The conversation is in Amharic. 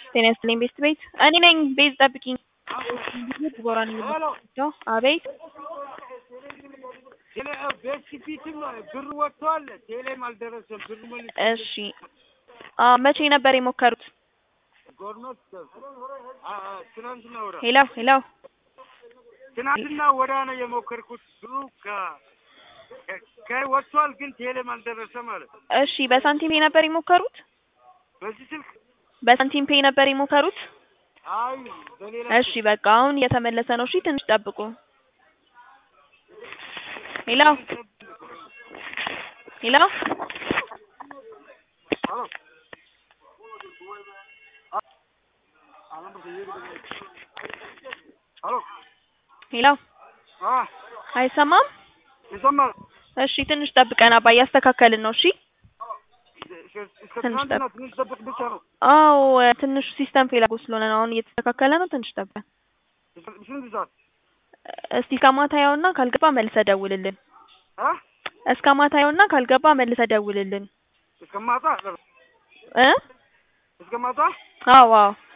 ጤና ይስጥልኝ ቤት ቤት እኔ ነኝ ቤት ጠብቂኝ ዲቦራ ነኝ አቤት ቤትፊትም ብር ወጥቷል። ቴሌም አልደረሰም። ብር መልስ እሺ አ መቼ ነበር የሞከሩት ጎርመት ትናንትና ወዳ ሄሎ ሄሎ ትናንትና ወዳ ነው የሞከርኩት። ብሩ ከ ወጥቷል፣ ግን ቴሌም አልደረሰም ማለት እሺ በሳንቲም ፔይ ነበር የሞከሩት በዚህ ስልክ በሳንቲም ፔይ ነበር የሞከሩት አይ በሌላ እሺ በቃ አሁን እየተመለሰ ነው እሺ ትንሽ ጠብቁ ሄሎ ሄሎ ሄሎ ሄሎ አ አይሰማም ይሰማል። እሺ ትንሽ ጠብቀን አባ እያስተካከልን ነው እሺ እስከ ትናንትና ትንሽ ጠብቅ ብቻ ነው። አዎ ትንሹ ሲስተም ፌል አድርጎ ስለሆነ ነው አሁን እየተስተካከለ ነው ትንሽ ጠብቀን ስንት ሰዓት እስቲ እስከ ማታ ያውና ካልገባ መልሰህ ደውልልን አ እስከ ማታ ያውና ካልገባ መልሰህ ደውልልን እስከ ማታ እ እስከ ማታ አዎ አዎ